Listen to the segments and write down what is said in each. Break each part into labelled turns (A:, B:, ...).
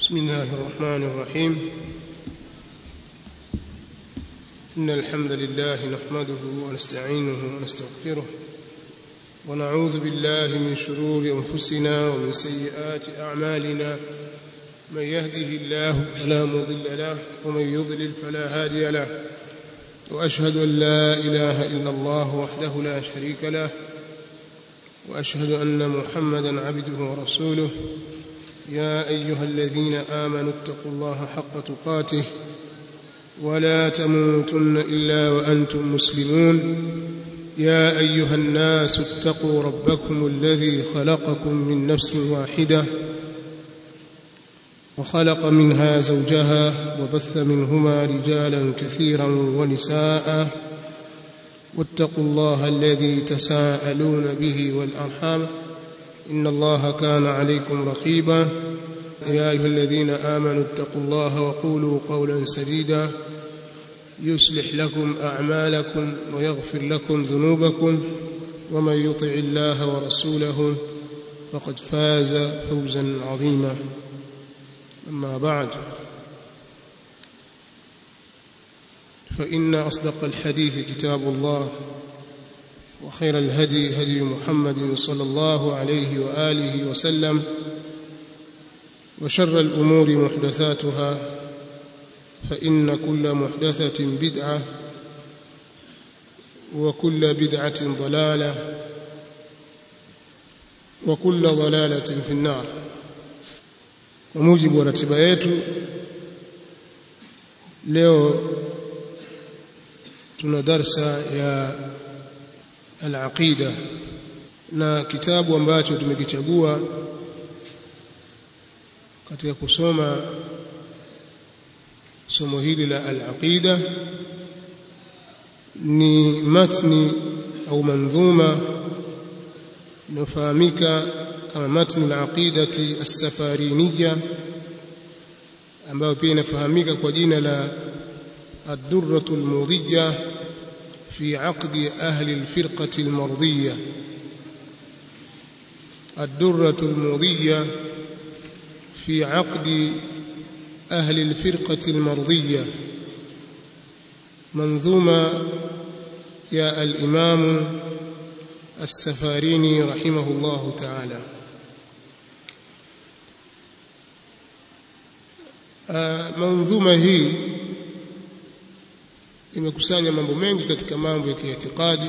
A: بسم الله الرحمن الرحيم إن الحمد لله نحمده ونستعينه ونستغفره ونعوذ بالله من شرور أنفسنا ومن سيئات أعمالنا من يهده الله فلا مضل له ومن يضلل فلا هادي له وأشهد أن لا إله إلا الله وحده لا شريك له وأشهد أن محمدا عبده ورسوله يا أيها الذين آمنوا اتقوا الله حق تقاته ولا تموتن إلا وأنتم مسلمون يا أيها الناس اتقوا ربكم الذي خلقكم من نفس واحدة وخلق منها زوجها وبث منهما رجالا كثيرا ونساء واتقوا الله الذي تساءلون به والأرحام إن الله كان عليكم رقيبا يا أيها الذين آمنوا اتقوا الله وقولوا قولا سديدا يصلح لكم أعمالكم ويغفر لكم ذنوبكم ومن يطع الله ورسوله فقد فاز فوزا عظيما أما بعد فإن أصدق الحديث كتاب الله وخير الهدي هدي محمد صلى الله عليه وآله وسلم وشر الأمور محدثاتها فإن كل محدثة بدعة وكل بدعة ضلالة وكل ضلالة في النار وموجب ratiba yetu leo tuna darsa ya al-aqida na kitabu ambacho tumekichagua katika kusoma somo hili la al-aqida ni matni au mandhuma inayofahamika kama matni al-aqidati as-safariniyya ambayo pia inafahamika kwa jina la ad-durratu al-mudhiyya في عقد أهل الفرقة المرضية الدرة المضية في عقد أهل الفرقة المرضية منظومة يا الإمام السفاريني رحمه الله تعالى منظومة هي imekusanya mambo mengi katika mambo ya kiitikadi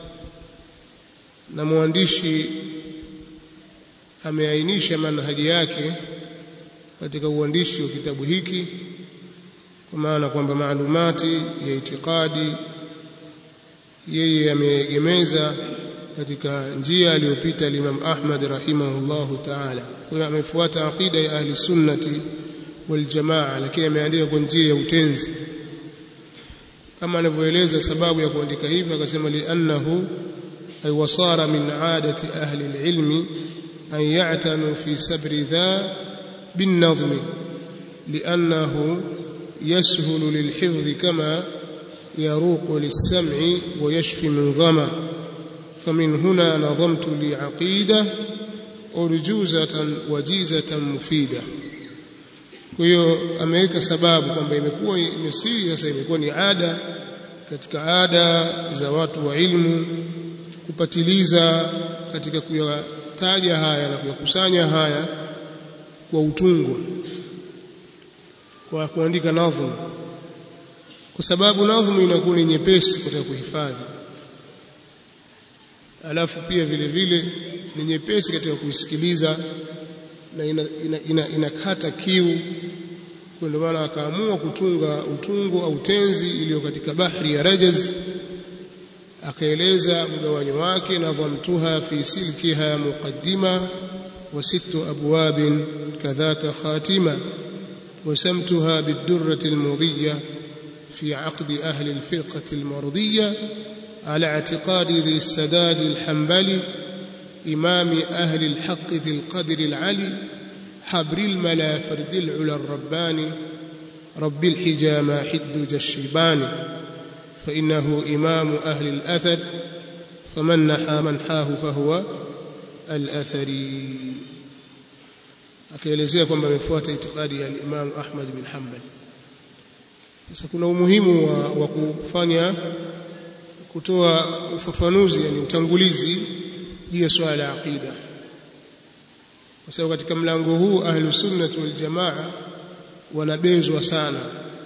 A: na mwandishi ameainisha manhaji yake katika uandishi wa kitabu hiki kwa maana kwamba maalumati ya itikadi yeye ameegemeza katika njia aliyopita Imam Ahmad rahimahullahu ta'ala kwa hiyo amefuata aqida ya ahli sunnati wal jamaa lakini ameandika kwa njia ya utenzi kama anavyoeleza sababu ya kuandika hivyo akasema li'annahu ay wasara min aadati ahli al-ilmi an ya'tanu fi sabri dha bin-nadhm li'annahu yashhulu lil-hifdh kama yaruqu lis-sam'i wa yashfi min dhama فمن هنا نظمت لي عقيدة أرجوزة وجيزة مفيدة kwa hiyo ameweka sababu kwamba imekuwa imesiri sasa imekuwa ni ada katika ada za watu wa ilmu kupatiliza katika kuyataja haya na kuyakusanya haya kwa utungo kwa kuandika nadhmu kwa sababu nadhmu inakuwa ni nyepesi katika kuhifadhi alafu pia vile vile ni nyepesi katika kuisikiliza na inakata ina, ina, ina kiu kwa ndio maana akaamua kutunga utungo au tenzi iliyo katika bahri ya Rajaz akaeleza mgawanyo wake na dhamtuha fi silkiha muqaddima wa sittu abwab kadhaka khatima وسمتها بالدرة المضية في عقد أهل الفرقة المرضية على اعتقاد ذي السداد الحنبلي إمام أهل الحق ذي القدر العلي حبر الملا فرد العلا الرباني رب الحجى ما حد الشيبان فإنه إمام أهل الأثر فمن نحى منحاه فهو الأثري akaelezea kwamba amefuata itikadi ya Imam Ahmad bin Hanbal sasa kuna umuhimu wa, wa kufanya kutoa ufafanuzi yani utangulizi juu ya swala la aqida kwa sababu katika mlango huu ahlu sunnah wal jamaa wanabezwa sana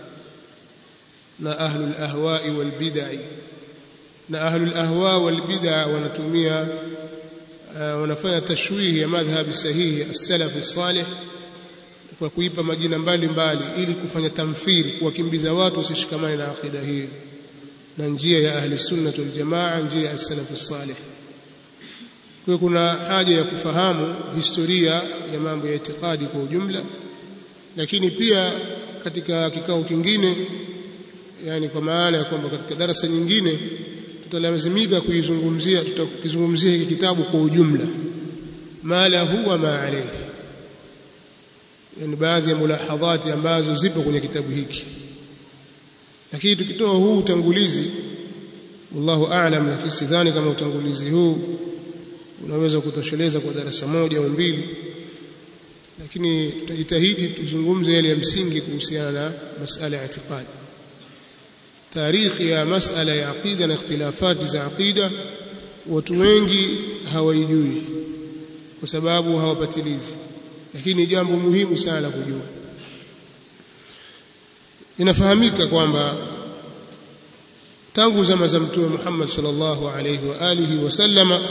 A: na ahlu ahwai wal bid'ah na ahlu ahwa wal bid'ah wanatumia uh, wanafanya tashwihi ya madhhabi sahihi as-salaf as-salih kwa kuipa majina mbalimbali ili kufanya tamthili kuwakimbiza watu wasishikamane na akida hiyo na njia ya ahli sunnah wal jamaa njia ya as-salaf as-salih kwa kuna haja ya kufahamu historia ya mambo ya itikadi kwa ujumla lakini pia katika kikao kingine yani kwa maana ya kwamba katika darasa nyingine tutalazimika kuizungumzia tutakizungumzia hiki kitabu kwa ujumla mala huwa ma alayhi yani baadhi ya mulahadhati ambazo zipo kwenye kitabu hiki lakini tukitoa huu utangulizi wallahu a'lam lakini sidhani kama utangulizi huu unaweza kutosheleza kwa darasa moja au mbili lakini tutajitahidi tuzungumze yale ya msingi kuhusiana na masala ya itikadi tarikhi ya masala ya aqida na ikhtilafati za aqida watu wengi hawaijui kwa sababu hawapatilizi lakini jambo muhimu sana la kujua inafahamika kwamba tangu zama za mtume Muhammad sallallahu alayhi wa alihi wasallama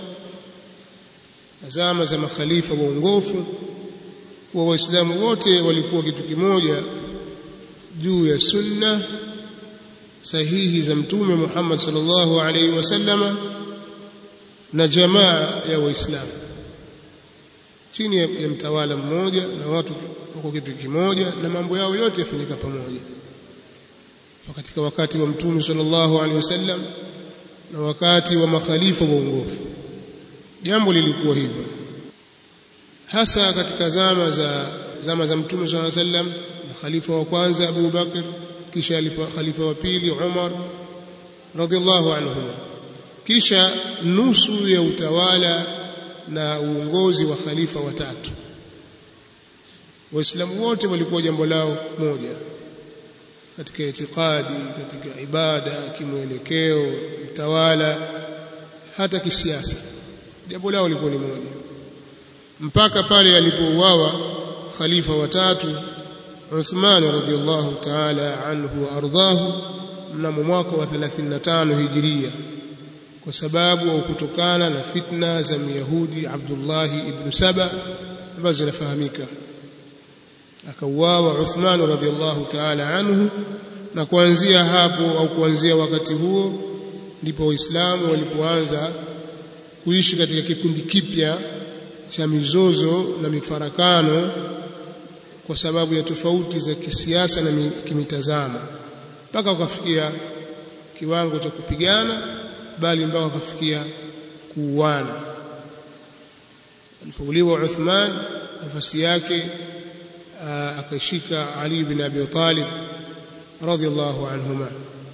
A: zama za makhalifa waongofu wa waislamu wote walikuwa kitu kimoja juu ya sunna sahihi za mtume Muhammad sallallahu alaihi wasallama na jamaa ya waislamu chini ya, ya mtawala mmoja na watu wako kitu kimoja na mambo yao yote yafanyika pamoja katika wakati wa mtume sallallahu alaihi wasallam na wakati wa makhalifa waongofu jambo lilikuwa hivyo hasa katika zama za zama za mtume sallallahu alaihi wasallam na khalifa wa kwanza Abu Bakr kisha khalifa wa pili Umar radhiallahu anhuma kisha nusu ya utawala na uongozi wa khalifa watatu waislamu wote walikuwa jambo lao moja katika itikadi katika ibada kimwelekeo mtawala hata kisiasa jambo lao lilikuwa ni moja mpaka pale alipouawa khalifa watatu Uthman radhiallahu ta'ala anhu wa ardahu mnamo mwaka wa 35 hijiria kwa sababu au kutokana na fitna za Myahudi Abdullah ibn Saba ambazo zinafahamika akauawa Uthman radhiallahu ta'ala anhu na kuanzia hapo au kuanzia wakati huo ndipo waislamu walipoanza kuishi katika kipindi kipya cha mizozo na mifarakano kwa sababu ya tofauti za kisiasa na kimitazamo mpaka wakafikia kiwango cha kupigana bali mpaka wakafikia kuuana alipouliwa Uthman nafasi yake akashika Ali bin Abi Talib radhiallahu anhuma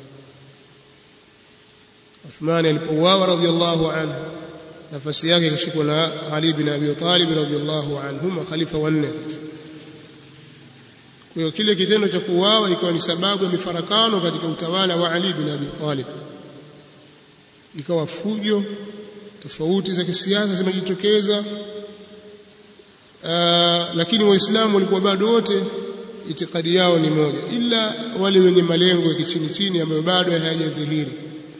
A: Uthman alipouawa radhiallahu anhu nafasi yake ikashikwa na Ali bin Abi Talib radhiallahu anhuma khalifa wanne kwa hiyo kile kitendo cha kuuawa ikawa ni sababu ya mifarakano katika utawala wa Ali bin Abi Talib ikawa fujo tofauti za kisiasa zimejitokeza lakini waislamu walikuwa bado wote itikadi yao ni moja ila wale wenye malengo ya kichini chini ambayo bado hayajadhihiri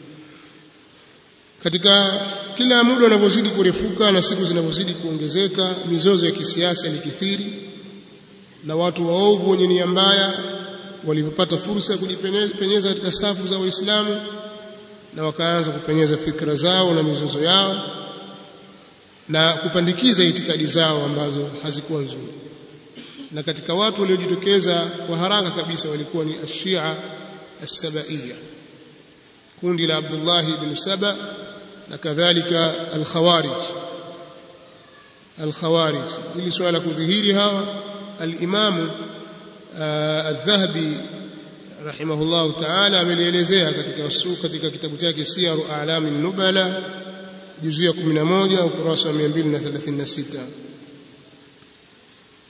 A: katika kila muda unavyozidi kurefuka na siku zinavyozidi kuongezeka mizozo ya kisiasa ilikithiri na watu waovu wenye nia mbaya walipopata fursa ya kujipenyeza katika safu za waislamu na wakaanza kupenyeza fikra zao na mizozo yao na kupandikiza itikadi zao ambazo hazikuwa nzuri na katika watu waliojitokeza kwa haraka kabisa walikuwa ni ashia as-sabaiya kundi la Abdullah ibn Saba na kadhalika al-khawarij al-khawarij ili swala kudhihiri hawa al-imam al-dhahabi rahimahullah ta'ala amelielezea katika katika kitabu chake siyaru a'lamin nubala juzu ya 11 ukurasa wa 236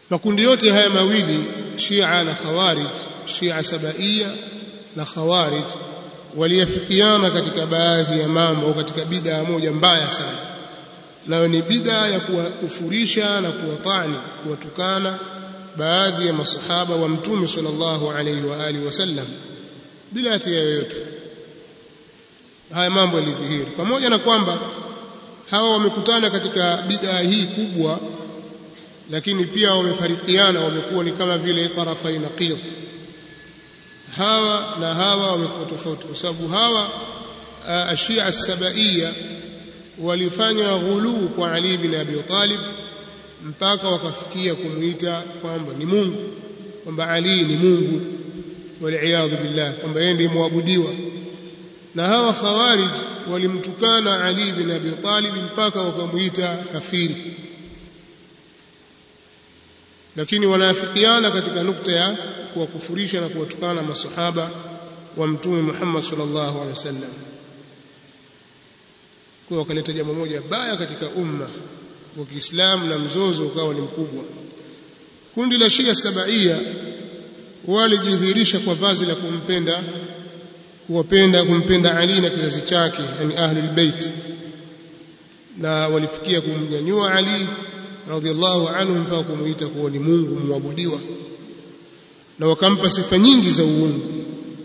A: makundi yote haya mawili Shia na Khawarij Shia Sabaia na Khawarij waliafikiana katika baadhi ya mambo au katika bid'a moja mbaya sana nayo ni bid'a ya kuwakufurisha na kuwatani kuwatukana baadhi ya masahaba wa mtume sallallahu alaihi wa alihi wasallam bila hatia yoyote haya mambo yalidhihiri pamoja na kwamba hawa wamekutana katika bid'a hii kubwa lakini pia wamefarikiana wamekuwa ni kama vile tarafai naqid hawa na hawa wamekuwa tofauti kwa sababu hawa ashia as-sabaiya walifanya ghuluu kwa Ali bin Abi Talib mpaka wakafikia kumuita kwamba ni Mungu kwamba Ali ni Mungu waliaadhu billah kwamba yeye ndiye muabudiwa na hawa khawarij walimtukana Ali bin Abi Talib mpaka wakamuita kafiri lakini wanaafikiana katika nukta ya kuwakufurisha na kuwatukana masahaba wa mtume Muhammad sallallahu alaihi wasallam kwa wakaleta jambo moja baya katika umma wa Kiislamu na mzozo ukawa ni mkubwa kundi la Shia Sabaia walijidhihirisha kwa vazi la kumpenda kuwapenda kumpenda Ali na kizazi chake yani ahlul bait na walifikia kumnyanyua Ali radhiallahu anhu mpaka kumuita kuwa ni Mungu muabudiwa na wakampa sifa nyingi za uungu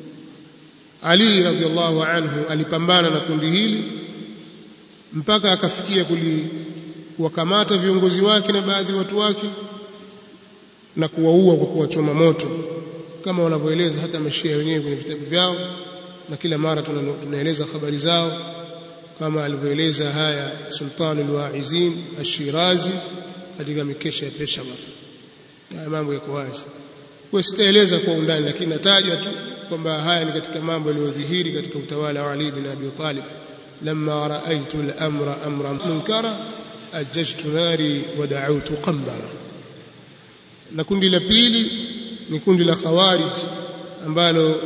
A: Ali radhiallahu anhu alipambana na kundi hili mpaka akafikia kuwakamata viongozi wake na baadhi ya watu wake na kuwaua kwa kuwachoma moto kama wanavyoeleza hata mashia wenyewe kwenye vitabu vyao na kila mara tunaeleza habari zao kama alivyoeleza haya Sultan al-Waizin Ash-Shirazi katika mikesha ya Peshawar haya mambo yako wazi kwa sitaeleza kwa undani lakini nataja tu kwamba haya ni katika mambo yaliyodhihiri katika utawala wa Ali bin Abi Talib lamma raaitu al-amra amran munkara ajjajtu nari wa da'awtu qambara na kundi la pili ni kundi la khawarij ambalo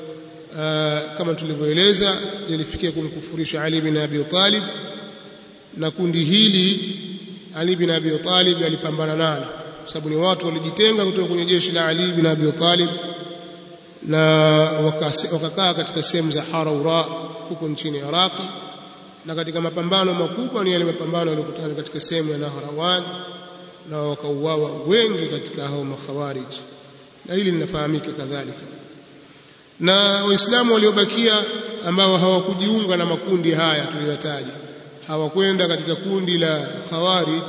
A: kama tulivyoeleza lilifikia kumkufurisha Ali bin Abi Talib na kundi hili Ali bin Abi Talib alipambana nalo kwa sababu ni watu walijitenga kutoka kwenye jeshi la Ali bin Abi Talib na wakakaa katika sehemu za Haraura huko nchini Iraqi na katika mapambano makubwa ni yale mapambano yaliyokutana katika sehemu ya Nahrawan na wakauawa wengi katika hao makhawarij na hili linafahamika kadhalika na waislamu waliobakia ambao hawakujiunga na makundi haya tuliyotaja hawakwenda katika kundi la khawarij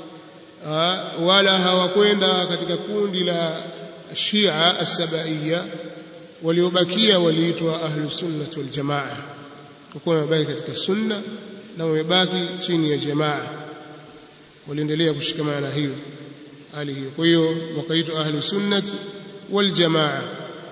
A: wala hawakwenda katika kundi la Shia as-Sabaiya waliobakia waliitwa ahlu sunnah wal jamaa kwa wamebaki katika sunna na wamebaki chini ya jamaa waliendelea kushikamana na hiyo hali hiyo kwa hiyo wakaitwa ahlu sunnah wal jamaa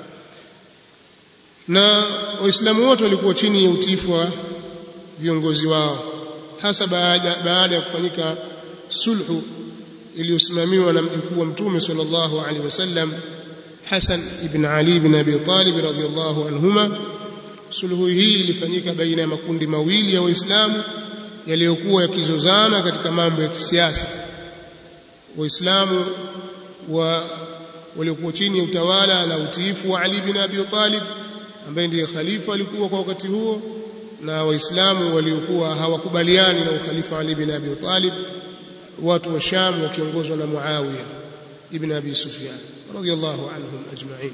A: na waislamu wote walikuwa chini ya utiifu wa viongozi wao hasa baada baada ya kufanyika sulhu iliyosimamiwa na mjukuu wa mtume sallallahu alaihi wasallam Hassan ibn Ali ibn Abi Talib radhiyallahu anhuma sulhu hii ilifanyika baina ya makundi mawili ya waislamu yaliyokuwa yakizozana katika mambo ya kisiasa waislamu wa waliokuwa chini ya utawala na utiifu wa Ali ibn Abi Talib ambaye ndiye khalifa alikuwa kwa wakati huo na waislamu waliokuwa hawakubaliani na ukhalifa Ali ibn Abi Talib watu wa Sham wakiongozwa na Muawiya ibn Abi Sufyan radhiyallahu anhum ajma'in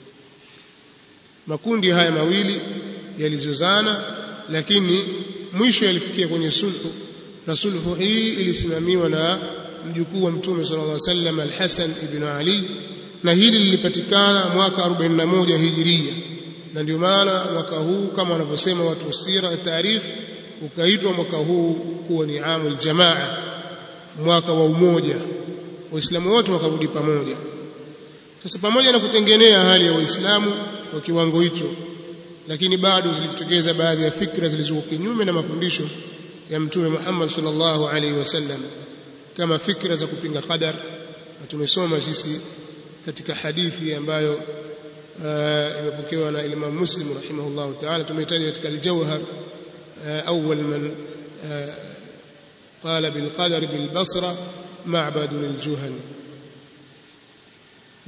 A: makundi haya mawili yalizozana lakini mwisho yalifikia kwenye sulhu na sulhu hii ilisimamiwa na mjukuu wa mtume sallallahu alaihi wasallam al-Hasan ibn Ali na hili lilipatikana mwaka 41 hijiria na ndio maana mwaka huu kama wanavyosema watu wa sira na tarikh ukaitwa mwaka huu kuwa ni amul jamaa mwaka wa umoja waislamu wote wakarudi pamoja sasa pamoja na kutengenea hali ya waislamu kwa kiwango hicho lakini bado zilijitokeza baadhi ya fikra zilizokuwa kinyume na mafundisho ya mtume Muhammad sallallahu alaihi wasallam kama fikra za kupinga qadar na tumesoma sisi katika hadithi ambayo imepokewa na Imam Muslim rahimahullah ta'ala tumehitaji katika al-Jawhar awwal man qala bil qadar bil basra ma'bad al-juhani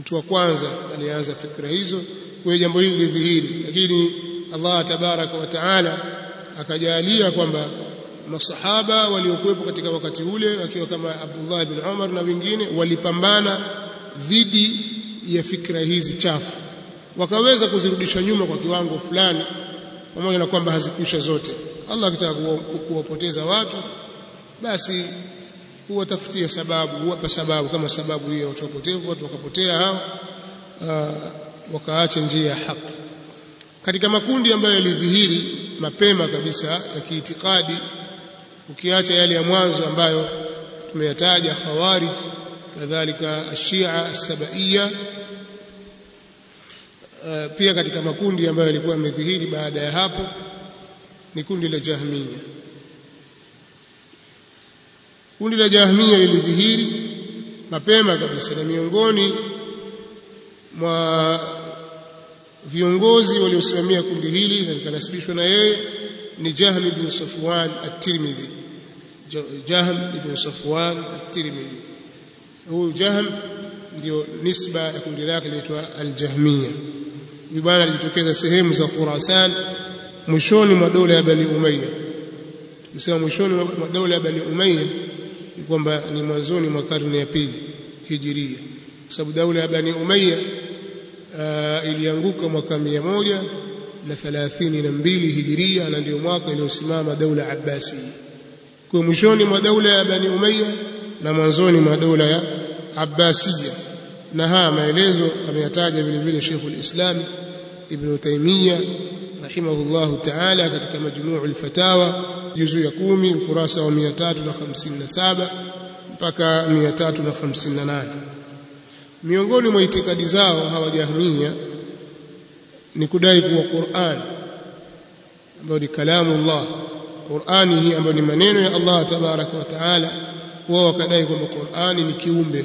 A: mtu wa kwanza alianza fikra hizo kwa jambo hili lidhihiri lakini Allah tabaraka wa taala akajalia kwamba masahaba waliokuwepo katika wakati ule wakiwa kama Abdullah bin Umar na wengine walipambana dhidi ya fikra hizi chafu wakaweza kuzirudisha nyuma kwa kiwango fulani pamoja na kwamba hazikwisha zote Allah akitaka kuwapoteza watu basi huwatafutia sababu huwapa sababu kama sababu hiyo watu wapotevu watu wakapotea hao wakaacha njia ya haki katika makundi ambayo yalidhihiri mapema kabisa ya kiitikadi ukiacha yale ya mwanzo ambayo tumeyataja khawarij kadhalika ashia as-sabaiya uh, pia katika makundi ambayo yalikuwa yamedhihiri baada ya hapo ni kundi la jahmiya kundi la jahmiya lilidhihiri mapema kabisa na miongoni mwa viongozi waliosimamia kundi hili na likanasibishwa na yeye ni Jahm ibn Safwan at-Tirmidhi Jahm ibn Safwan at-Tirmidhi huyu Jahm ndio nisba ya kundi lake linaitwa al-Jahmiya huyu bwana alijitokeza sehemu za Khurasan mwishoni mwa dola ya Bani Umayya tukisema mwishoni mwa dola ya Bani Umayya ni kwamba ni mwanzoni mwa karne ya pili hijiria kwa sababu dola ya Bani Umayya uh, ilianguka mwaka mia moja na thalathini na mbili hijiria na ndio mwaka iliyosimama daula Abbasi kwa mwishoni mwa daula ya Bani Umayya na mwanzoni mwa daula ya Abbasiya na haya maelezo ameyataja vile vile Sheikh al-Islam Ibn Taymiyyah rahimahullahu ta'ala katika majmuu al-fatawa juzu ya 10 ukurasa wa 357 mpaka 358 miongoni mwa itikadi zao hawa jahmiya ni kudai kuwa Qur'an ambayo ni kalamu Allah Qur'ani hii ambayo ni maneno ya Allah tabaraka wa taala wao wakadai kwamba Qur'ani ni kiumbe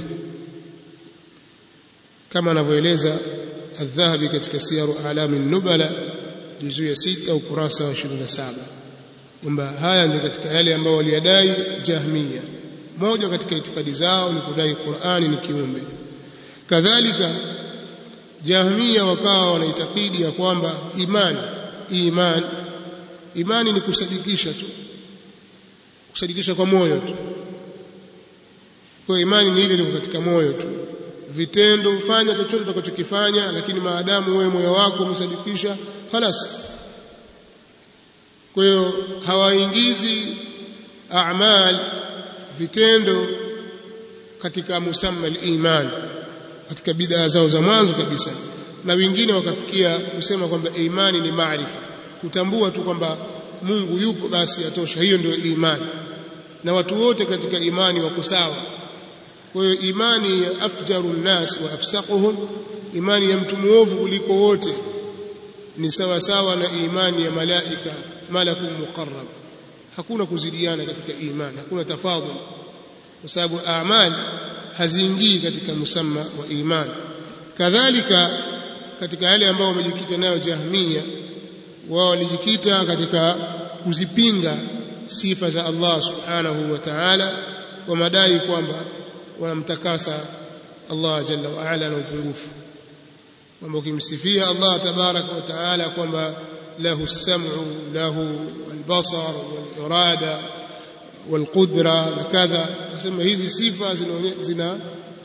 A: kama anavyoeleza Adh-Dhahabi katika Siyaru A'lami Nubala juzu ya 6 ukurasa wa 27 kwamba haya ndio katika yale ambayo waliyadai Jahmiya moja katika itikadi zao ni kudai Qur'ani ni kiumbe kadhalika Jahmiya wakawa wanaitakidi ya kwamba imani iman imani ni kusadikisha tu kusadikisha kwa moyo tu kwa imani ni ile iliyo katika moyo tu vitendo fanya chochote utakachokifanya lakini maadamu wewe moyo wako umesadikisha خلاص kwa hiyo hawaingizi a'mal vitendo katika musamma al-iman katika bid'a zao za mwanzo kabisa na wengine wakafikia kusema kwamba imani ni maarifa kutambua tu kwamba Mungu yupo basi yatosha hiyo ndio imani na watu wote katika imani wako sawa kwa hiyo imani ya afjaru nnas wa afsaquhum imani ya mtu muovu kuliko wote ni sawa sawa na imani ya malaika malakun muqarrab hakuna kuzidiana katika imani hakuna tafadhul kwa sababu a'mal haziingii katika musamma wa imani kadhalika katika yale ambao wamejikita nayo jahmiya wao walijikita katika kuzipinga sifa za Allah subhanahu wa ta'ala kwa madai kwamba wanamtakasa Allah jalla wa ala na upungufu kwamba ukimsifia Allah tabaraka wa taala kwamba lahu as-sam'u lahu al-basar wal-irada wal-qudra na kadha nasema hizi sifa zina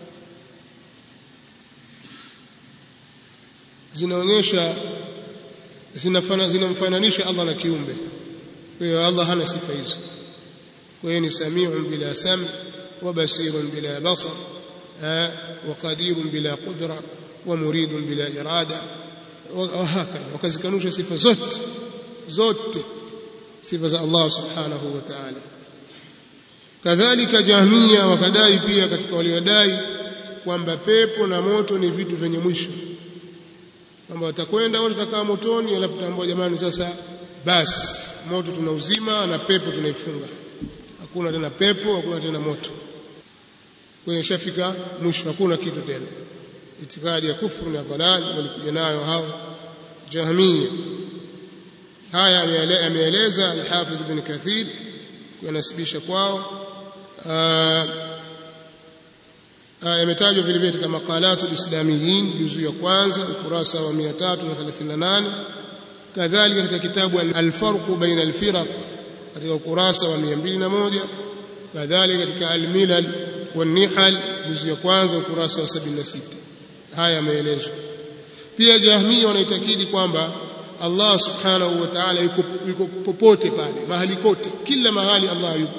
A: zinaonyesha zinamfananisha Allah na kiumbe kwa hiyo Allah hana sifa hizo kwa hiyo ni samiun bila sam wa basirun bila basar wa qadirun bila qudra wa muridun bila irada وهكذا wakazikanusha sifa zote zote sifa za Allah subhanahu wa ta'ala kadhalika jahmia wakadai pia katika waliodai kwamba pepo na moto ni vitu vyenye mwisho kwamba watakwenda wote watakaa motoni alafu tambua jamani sasa basi moto tunauzima na pepo tunaifunga hakuna tena pepo hakuna tena moto kwenye shafika mwisho hakuna kitu tena itikadi ya kufuru na dhalal walikuja nayo hao jahmiya haya ameeleza al-Hafidh ibn Kathir kunasibisha kwao yametajwa vile vile katika maqalatu lislamiyin juzu ya kwanza ukurasa wa 338 kadhalika katika kitabu alfarqu baina alfiraq katika ukurasa wa 201 kadhalika katika almilal والنحل juzu ya kwanza ukurasa wa 76 haya yameelezwa pia jahmia wanaitakidi kwamba Allah subhanahu wa ta'ala yuko, yuko popote pale mahali kote kila mahali Allah yuko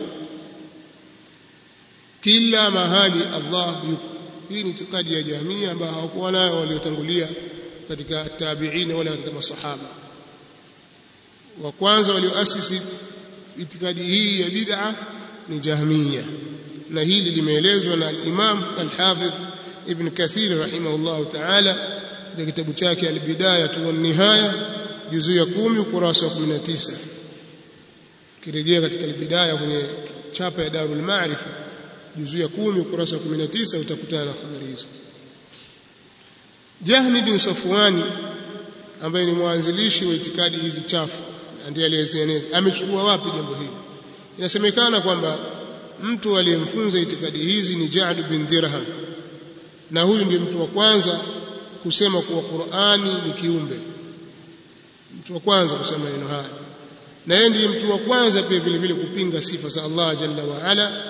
A: kila mahali Allah yuko hii ni itikadi ya jamii ambayo hawakuwa nayo waliotangulia katika tabi'in wala katika masahaba wa kwanza walioasisi itikadi hii ya bid'a ni jahmiya na hili limeelezwa na al-Imam al-Hafidh Ibn Kathir rahimahullah ta'ala katika kitabu chake al-Bidayah wa Nihaya juzu ya 10 ukurasa wa 19 kirejea katika al-Bidayah kwenye chapa ya Darul Ma'rifa juzu ya 10 ukurasa wa 19 utakutana na habari hizo Jahmi bin Safwani ambaye ni mwanzilishi wa itikadi hizi chafu ndiye aliyezieneza amechukua wapi jambo hili inasemekana kwamba mtu aliyemfunza itikadi hizi ni Ja'd bin Dirham na huyu ndiye mtu wa kwanza kusema kuwa Qur'ani ni kiumbe mtu wa kwanza kusema maneno haya na yeye ndiye mtu wa kwanza pia vile vile kupinga sifa za Allah jalla wa ala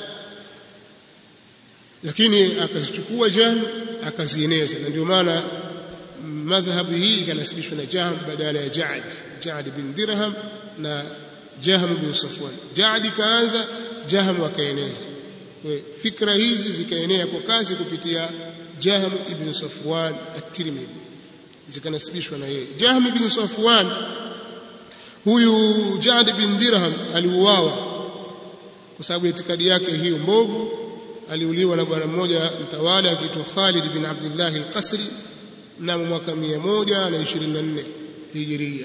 A: lakini akazichukua Jahm akazieneza na ndio maana madhhabu hii ikanasibishwa na Jahm badala ya Ja'd Ja'd bin Dirham na Jahm bin Safwan Ja'd kaanza Jahm akaeneza kwa fikra hizi zikaenea kwa kasi kupitia Jahm ibn Safwan at-Tirmidhi zikanasibishwa na yeye Jahm ibn Safwan huyu Ja'd bin Dirham aliuawa kwa sababu itikadi yake hiyo mbovu aliuliwa na bwana mmoja mtawala akiitwa Khalid bin Abdullah al-Qasri mnamo mwaka 124 Hijiria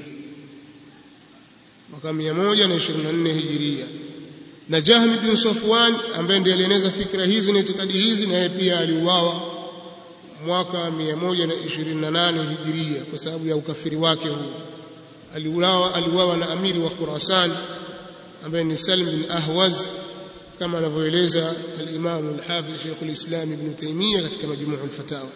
A: mwaka 124 Hijiria na Jahm bin Safwan ambaye ndiye alieneza fikra hizi na itikadi hizi na yeye pia aliuawa mwaka 128 Hijiria kwa sababu ya ukafiri wake huu aliuawa aliuawa na amiri wa Khurasan ambaye ni Salim bin Ahwaz kama anavyoeleza al-Imam al-Hafiz Sheikh al-Islam Ibn Taymiyyah katika Majmu' al-Fatawa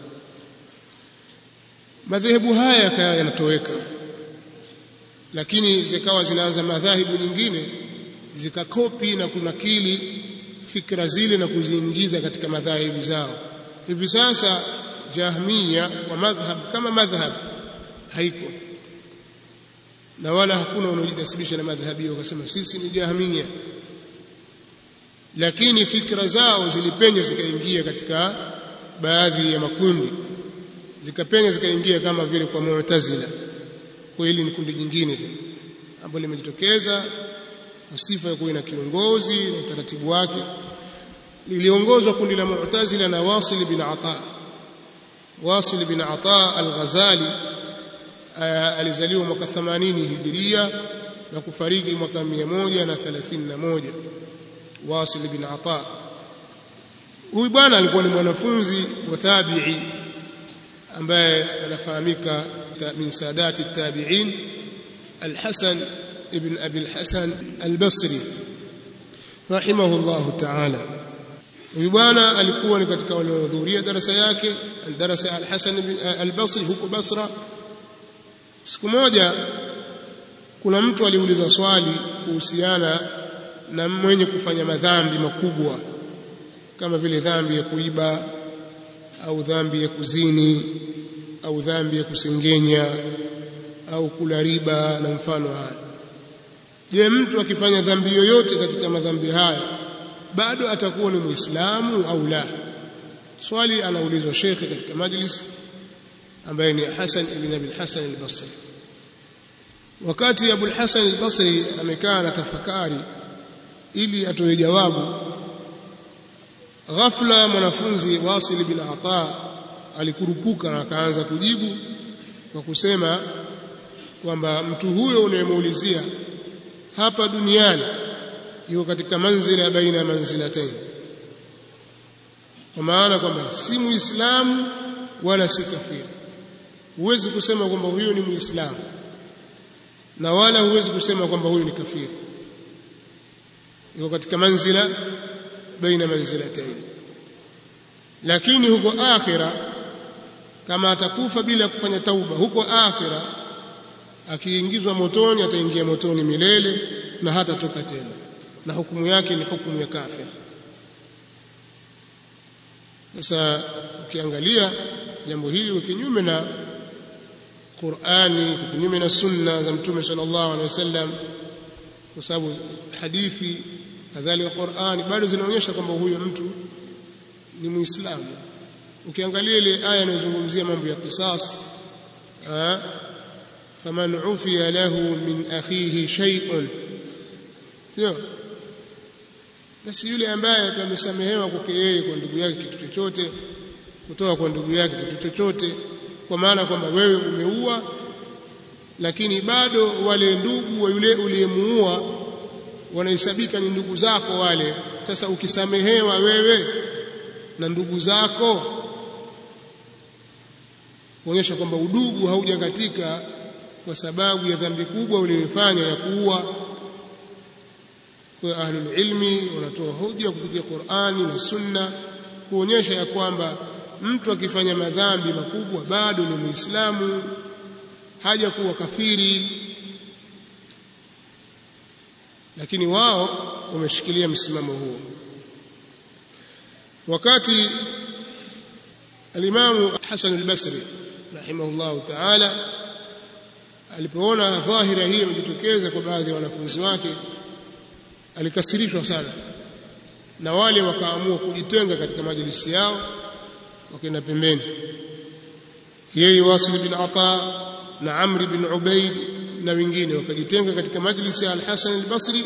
A: madhehebu haya yakawa yanatoweka lakini zikawa zinaanza madhahibu nyingine zikakopi na kunakili fikra zile na kuziingiza katika madhahibu zao hivi sasa jahmiya wa madhhab kama madhhab haiko na wala hakuna wanaojinasibisha na madhhabi hiyo wakasema sisi ni jahmiya lakini fikra zao zilipenya zikaingia katika baadhi ya makundi zikapenya zikaingia kama vile kwa mu'tazila kwa hili ni kundi jingine tena ambalo limejitokeza kwa sifa ya kuwa na kiongozi na utaratibu wake liliongozwa kundi la mu'tazila na Wasil bin Ata Wasil bin Ata al-Ghazali alizaliwa mwaka 80 hijiria na kufariki mwaka 131 Wasil bin Ata huyu bwana alikuwa ni mwanafunzi wa tabi'i ambaye anafahamika min sadati tabi'in al-Hasan ibn Abi al-Hasan al-Basri rahimahullah ta'ala huyu bwana alikuwa ni katika waliohudhuria darasa yake darasa al-Hasan al-Basri huko Basra siku moja kuna mtu aliuliza swali kuhusiana na mwenye kufanya madhambi makubwa kama vile dhambi ya kuiba au dhambi ya kuzini au dhambi ya kusengenya au kula riba na mfano haya je mtu akifanya dhambi yoyote katika madhambi haya bado atakuwa ni muislamu au la swali anaulizwa shekhe katika majlis ambaye ni Hasan ibn Abi Hasan al-Basri wakati Abu al-Hasan al-Basri amekaa na tafakari ili atoe jawabu ghafla mwanafunzi Wasil bin Ata alikurupuka na akaanza kujibu kwa kusema kwamba mtu huyo unayemuulizia hapa duniani yuko katika manzila baina ya manzilatain kwa maana kwamba si muislamu wala si kafiri huwezi kusema kwamba huyo ni muislamu na wala huwezi kusema kwamba huyo ni kafiri yuko katika manzila baina manzilatain lakini huko akhira kama atakufa bila kufanya tauba huko akhira akiingizwa motoni ataingia motoni milele na hatatoka tena na hukumu yake ni hukumu ya kafir sasa ukiangalia jambo hili ni kinyume na Qur'ani kinyume na sunna za mtume sallallahu alaihi wasallam kwa sababu hadithi kadhalika Qur'ani bado zinaonyesha kwamba huyo mtu ni muislamu ukiangalia ile aya inayozungumzia mambo ya qisas faman ufiya lahu min akhihi shay'un sio basi yule ambaye amesamehewa kwake yeye kwa ndugu yake kitu chochote kutoa kwa ndugu yake kitu chochote kwa maana kwamba wewe umeua lakini bado wale ndugu wa yule uliyemuua wanahesabika ni ndugu zako wale sasa ukisamehewa wewe na ndugu zako kuonyesha kwamba udugu haujakatika kwa sababu ya dhambi kubwa uliyofanya ya kuua kwa ahlul ilmi wanatoa hoja kupitia Qur'ani na Sunna kuonyesha ya kwamba mtu akifanya madhambi makubwa bado ni Muislamu haja kuwa kafiri lakini wao wameshikilia msimamo huo wakati alimamu Hasan al-Basri rahimahullahu ta'ala alipoona dhahira hii imejitokeza kwa baadhi ya wanafunzi wake alikasirishwa sana na wale wakaamua kujitenga katika majlisi yao wakaenda pembeni yeye Wasil bin Ata na Amr bin Ubaid na wengine wakajitenga katika majlisi ya Al-Hasan al-Basri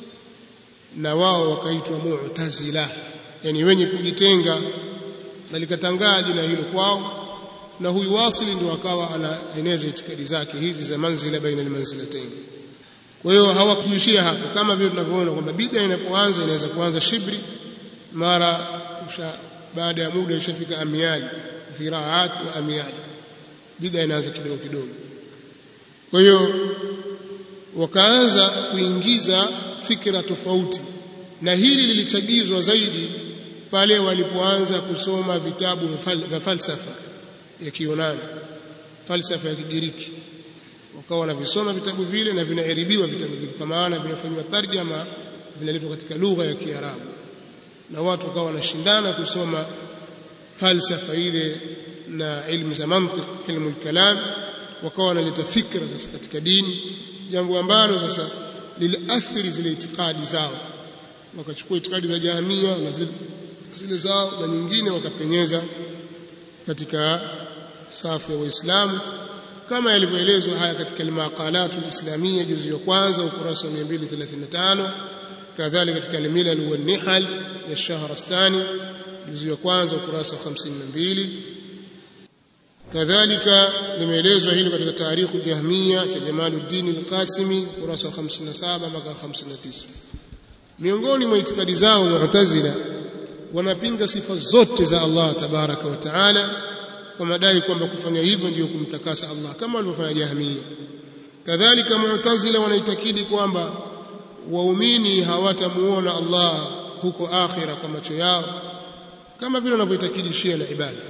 A: na wao wakaitwa Mu'tazila yani wenye kujitenga na likatangaa jina hilo kwao na huyu Wasili ndio akawa anaeneza itikadi zake hizi za manzila baina almanzilatayn kwa hiyo hawakuishia hapo kama vile tunavyoona kwamba bid'a inapoanza inaweza kuanza shibri mara baada ya muda ishafika amiali dhiraat wa amiali bid'a inaanza kidogo kidogo kwa hiyo wakaanza kuingiza fikra tofauti na hili lilichagizwa zaidi pale walipoanza kusoma vitabu vya falsafa ya Kiyunani falsafa ya Kigiriki wakawa wanavisoma vitabu vile na vinaeribiwa vitabu vile kwa maana vinafanywa tarjama vinaletwa katika lugha ya Kiarabu na watu wakawa wanashindana kusoma falsafa ile na ilmu za mantiq ilmu kalam wakawa wanaleta fikra sasa katika dini jambo ambalo sasa liliathiri zile itikadi zao wakachukua itikadi za jahamia na zile, zile zao na nyingine wakapenyeza katika safu ya waislamu kama yalivyoelezwa haya katika al-maqalat al-islamiyya juzu ya kwanza ukurasa wa 235 kadhalika katika al-milal wa nihal ya Shahrastani juzu ya kwanza ukurasa wa 52 kadhalika limeelezwa hilo katika tarikhu jahmiya cha Jamaluddin al-Qasimi ukurasa wa 57 mpaka 59 miongoni mwa itikadi zao mu'tazila wanapinga sifa zote za Allah tabaraka wa taala kwa madai kwamba kufanya hivyo ndiyo kumtakasa Allah kama walivyofanya Jahmiya. Kadhalika Mu'tazila wanaitakidi kwamba waumini hawatamuona Allah huko akhira kwa macho yao kama vile wanavyoitakidi Shia na Ibadhi.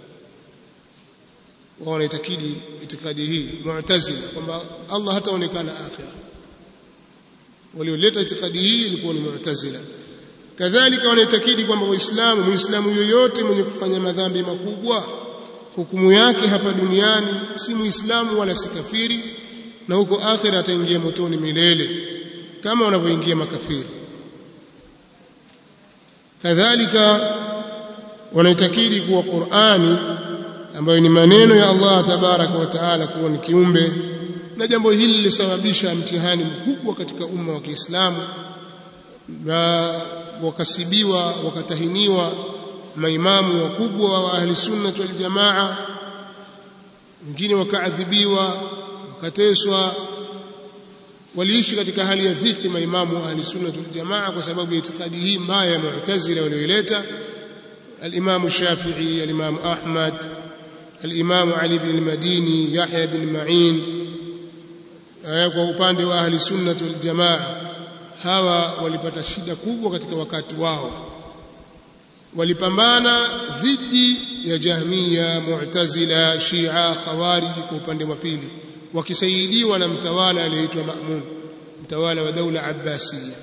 A: Wao wanaitakidi itikadi hii Mu'tazila kwamba Allah hataonekana akhira. Walioleta itikadi hii ilikuwa ni Mu'tazila. Kadhalika wanaitakidi kwamba Waislamu, Muislamu yoyote mwenye kufanya madhambi makubwa hukumu yake hapa duniani si muislamu wala si kafiri na huko akhira ataingia motoni milele kama wanavyoingia makafiri kadhalika wanaitakidi kuwa Qur'ani ambayo ni maneno ya Allah tabaraka wa taala kuwa ni kiumbe na jambo hili lilisababisha mtihani mkubwa katika umma wa Kiislamu na wakasibiwa wakatahiniwa maimamu wakubwa wa ahli sunna wal jamaa wengine wakaadhibiwa wakateswa waliishi katika hali ya dhiki maimamu wa ahli sunna wal jamaa kwa sababu ya itikadi hii mbaya ya mu'tazila walioileta al-Imam Shafi'i al-Imam Ahmad al-Imam Ali ibn al-Madini Yahya ibn Ma'in kwa upande wa ahli sunna wal jamaa hawa walipata shida kubwa katika wakati wao walipambana dhidi ya Jahmiya, Mu'tazila, Shia, Khawarij kwa upande wa pili wakisaidiwa na mtawala aliyeitwa Ma'mun mtawala wa daula Abbasiyya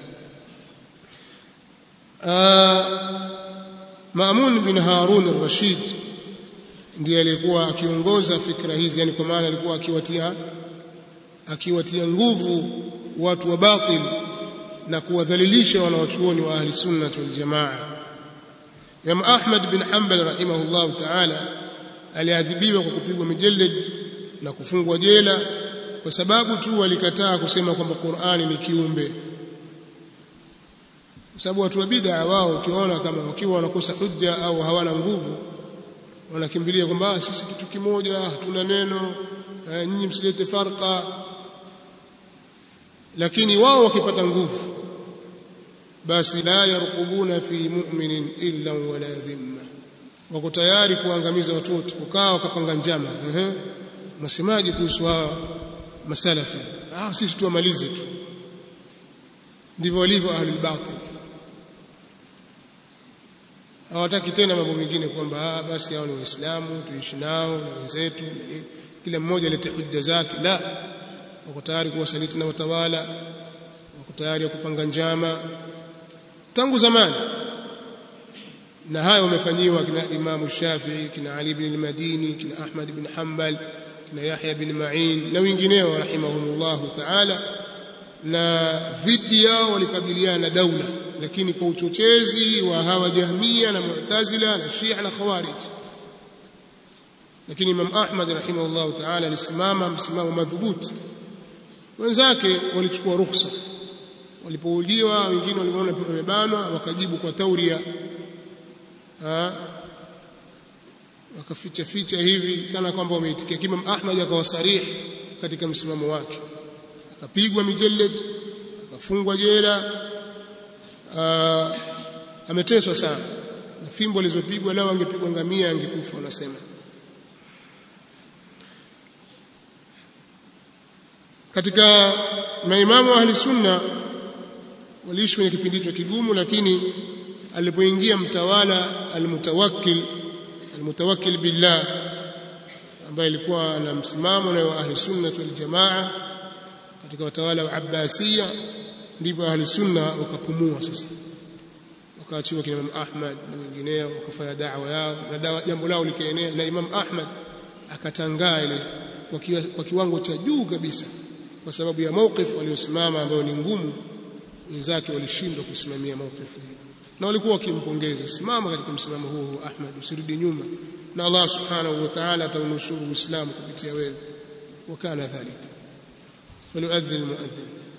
A: Ma'mun bin Harun al-Rashid ndiye alikuwa akiongoza fikra hizi yani kwa maana alikuwa akiwatia akiwatia nguvu watu wa batil na kuwadhalilisha wanawachuoni wa ahli sunna wal jamaa Imam Ahmad bin Hanbal rahimahullah ta'ala aliadhibiwa kwa kupigwa mijeled na kufungwa jela kwa sababu tu walikataa kusema kwamba Qur'ani ni kiumbe kwa sababu watu wa bid'a wao ukiona kama wakiwa wanakosa hujja au hawana nguvu wanakimbilia kwamba sisi kitu kimoja hatuna neno eh, nyinyi msilete farqa lakini wao wakipata nguvu basi la yarqubuna fi mu'minin illa wala dhimma wako tayari kuangamiza watu wote ukawa wakapanga njama ehe msemaji kuhusu hawa masalafi ah sisi tuamalize tu ndivyo walivyo ahlul batil hawataki tena mambo mengine kwamba ah basi hao ni waislamu tuishi nao na wenzetu kila mmoja alete hujja zake la wako tayari kuwasaliti na watawala wako tayari kupanga njama tangu zamani na hayo wamefanyiwa kina Imam Shafi'i kina Ali ibn al-Madini kina Ahmad ibn Hanbal kina Yahya ibn Ma'in na wengineo rahimahumullahu ta'ala na dhidi yao walikabiliana na daula lakini kwa uchochezi wa hawa Jahmia na Mu'tazila na Shia na Khawarij lakini Imam Ahmad rahimahullahu ta'ala alisimama msimamo madhubuti wenzake walichukua ruhusa walipouliwa wengine waliona wamebanwa wakajibu kwa tauria wakaficha ficha hivi kana kwamba wameitikia Imam Ahmad akawasarih katika msimamo wake akapigwa mijeled akafungwa jela ameteswa sana na fimbo alizopigwa lao angepigwa ngamia angekufa wanasema katika maimamu ahli sunna waliishi kwenye kipindi hicho kigumu lakini alipoingia mtawala almutawakkil almutawakkil billah ambaye alikuwa na msimamo na ahli sunna wal jamaa katika watawala wa Abbasiya ndipo ahli sunna wakapumua sasa wakaachiwa kina Imam Ahmad na wengineo wakafanya da'wa yao na dawa jambo lao likaenea na Imam Ahmad akatangaa ile kwa kiwango cha juu kabisa kwa sababu ya mawqif waliosimama ambayo ni ngumu wenzake walishindwa kusimamia mawqif hiyo na walikuwa wakimpongeza simama katika msimamo huo Ahmad usirudi nyuma na Allah subhanahu wa ta'ala ataunusuru Uislamu kupitia wewe wakana dhalika falyu'adhdhin almu'adhdhin